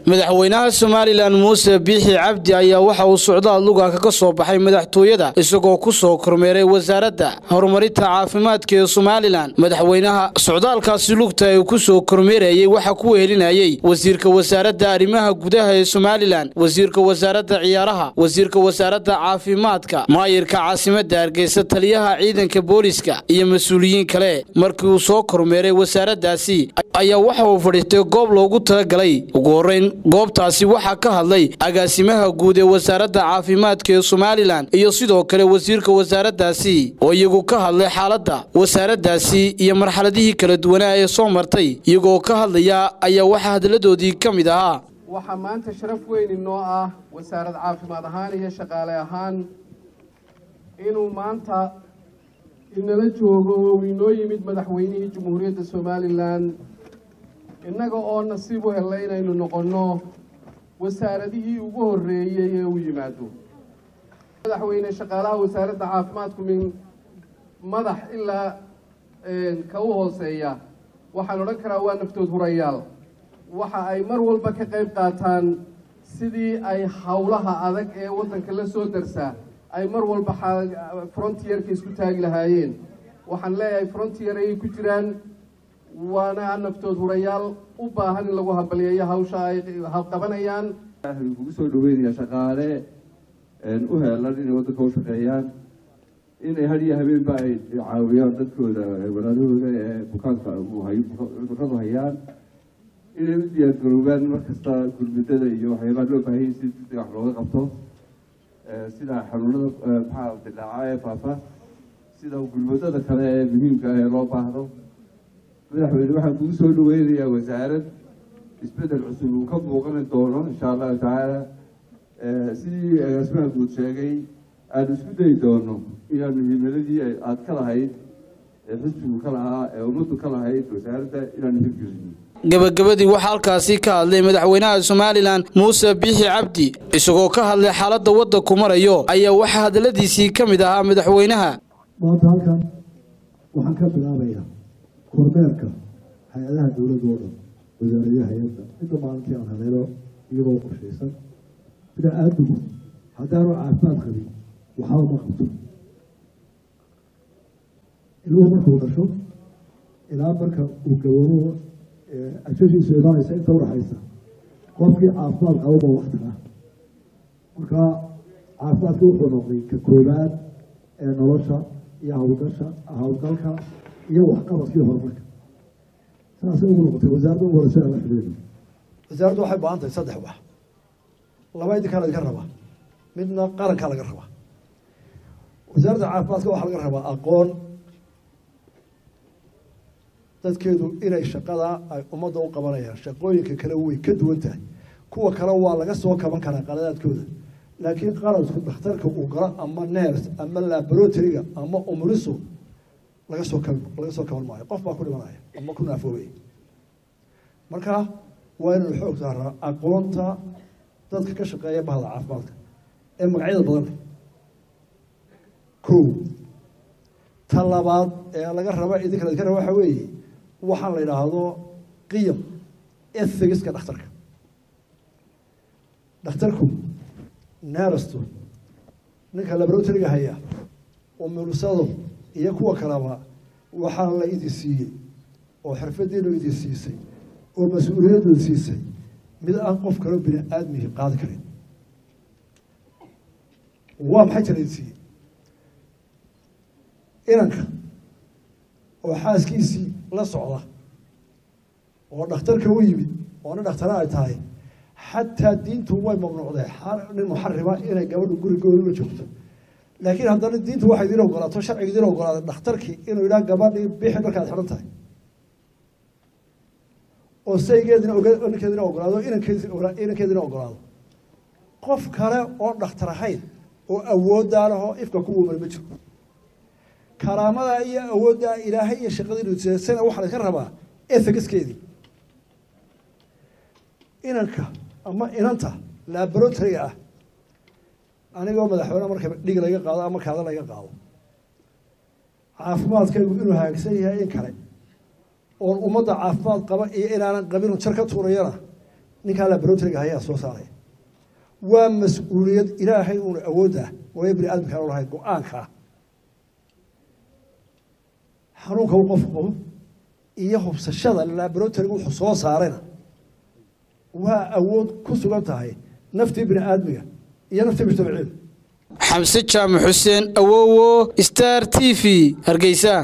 madaxweynaha somalilan muuse biixi cabdi ayaa waxa uu socdaal lugaaka ka soo baxay madaxtooyada isagoo ku soo kormeeray wasaaradda horumarinta caafimaadka ee somalilan madaxweynaha socdaalkaasi lugta ee ku soo kormeerayey waxaa ku wehelinayey wasiirka wasaaradda arrimaha gudaha ee somalilan wasiirka wasaaradda ciyaaraha wasiirka wasaaradda caafimaadka maayirka caasimadda hargeysa taliyaha ciidanka booliska iyo mas-uuliyiin kale markii uu soo kormeeray wasaaraddaasi ayaa waxa uu fadhiistay goob loogu talagalay ugu horreyn goobtaasi waxaa ka hadlay agaasimaha guud ee wasaaradda caafimaadka ee somalilan iyo sidoo kale wasiirka wasaaraddaasi oo iyagu ka hadlay xaaladda wasaaraddaasi iyo marxaladihii kala duwanaa ee soo martay iyagoo ka hadlaya ayaa waxaa hadalladoodii ka mid ahaa waxaa maanta sharaf weyn inoo ah wasaarad caafimaad ahaan iyo shaqaale ahaan inuu maanta inala joogo oo inoo yimid madaxweynihii jamhuuriyadda somalilan innaga oo nasiib u hellay inaynu noqonno wasaaradihii ugu horreeyey ee u yimaado madaxweyne shaqaalaha wasaaradda caafimaadku min madax ilaa ka u hooseeya waxaan odhan karaa waa naftood hurayaal waxa ay mar walba ka qayb qaataan sidii ay howlaha adag ee waddanka la soo darsaa ay mar walba frontierka isku taagi lahaayeen waxaan leeyahay frontier ayay ku jiraan waana naftood hurayaal u baahan in lagu hambalyeeyo hawsha ay qabanayaan waxaan kugu soo dhaweynayaa shaqaale u heelan inay waddanka u shaqeeyaan inay had iyo habeenba ay caawiyaan dadkooda walaalahooda ee bukaanka cudurradu hayaan inay u diyaargaroobaan markasta gurmudada iyo waxyaabaha loo baahanyay si degdeg wax looga qabto sida xanuunada maxaa dilaaca ee faafa sida gurmudada kale ee muhiimka ah ee loo baahdo madaxweyne waxaan kugu soo dhaweynayaa wasaarad isbedel cusub uu ka muuqani doono insha allahu tacaala sidii agaasimaha guud sheegay aanu isku dayi doono inaanu himiladii aada ka lahayd ee xisbigu ka lahaa ee ummaddu ka lahayd wasaaradda inaanu hirgelino gabagabadii waxaa halkaasi ka hadlay madaxweynaha somalilan muuse biixi cabdi isagoo ka hadlay xaaladda waddanku marayo ayaa waxaa hadalladiisii ka mid ahaa madaxweynaha maanta halkan waxaan ka bilaabayaa kormeerka hay-adaha dowladda oo dhan wasaaradaha hay-adda midda maalintii aan haleelo iyagoo qorshaysan sida aadagu haddaanu caafimaad qabin waxba ma qabto ilmuhu markuu dhasho ilaa marka uu gaboobo ashashiisu imaanaysa inta udhaxaysa qofkii caafimaad qababa waktiga marka caafimaadka wuxuu noqday ka koobaad ee nolosha iyo hawlgasha hawlgalka iyo waxqabadkii horumarka saasay ugu noqotay wasaaradda ugu horeysa ala xidhiidho wasaaraddu waxay baahan tahay saddex wax laba idinkaa laga rabaa midna qarankaa laga rabaa wasaaradda caafimaadka waxaa laga rabaa aqoon dadkeedu inay shaqada ay ummadda u qabanayaan shaqooyinka kale way ka duwan tahay kuwa kale waa laga soo kaban karaa qaladaadkooda laakiin qaladku dhakhtarka uu galo ama ners ama laboratoryga ama umriso laga soo kab laga soo kaban maayo qof baa ku dhimanaya ama ku naafoobaya marka waa inaynu xoog saaraa aqoonta dadka ka shaqeeya bahda caafimaadka ee magacyada badan ko ta labaad ee laga raba idinka ladinka raba waxa weeye waxaan la yidhaahdo qiyam ethigiska dhakhtarka dhakhtarku neerasto ninka laboratoryga haya umursado iyo kuwa kaleba waxaa la idin siiyey oo xirfadiinu idin siisay oo mas-uuliyaddu siisay mid aan qof kaloo bini aadmihi qaadi karin waa maxay jira idin siiyey inanka oo xaaskiisii la socda oo dhakhtarka u yimid oo nin dhakhtara ay tahay xataa diintu way mamnuucdee nin muxarima inay gabadhu gurigooda la joogto laakiin haddana diintu waxay idiin ogolaato sharciga idiin ogolaaday dhakhtarkii inuu yidhaha gabadhii bixi markaad xidhan tahay oo saygeedina ninkeedina ogolaado inankeedina ogolaado qof kale oo dhakhtar ahayn oo awooddaa lahoo ifka ku wumani ma jiro karaamadaa iyo awooddaa ilaahay iyo shaqadiinuseesana waxaa laska rabaa ethicskeedii inanka ama inanta laboratoryga ah anigoo madaxweyne marka dhig laga qaado ama kaada laga qaado caafimaadkaygu inuu hagaagsan yahay in kale oon ummadda caafimaad qaba iyo inaanan qabin jar ka tuurayana ninkaa laboratoryga hayaa soo saaraya waa mas-uuliyad ilaahay uuna awoodda waayo bini aadamkaan u lahay go-aankaa xanuunka uu qofku qabo iyo hubsashada laboratoryga wuxuu soo saarayna waa awood ku sugan tahay naftii bini aadmiga iyo naftii mujtamaciin xamse jaamac xuseen awowo star t v hargeysa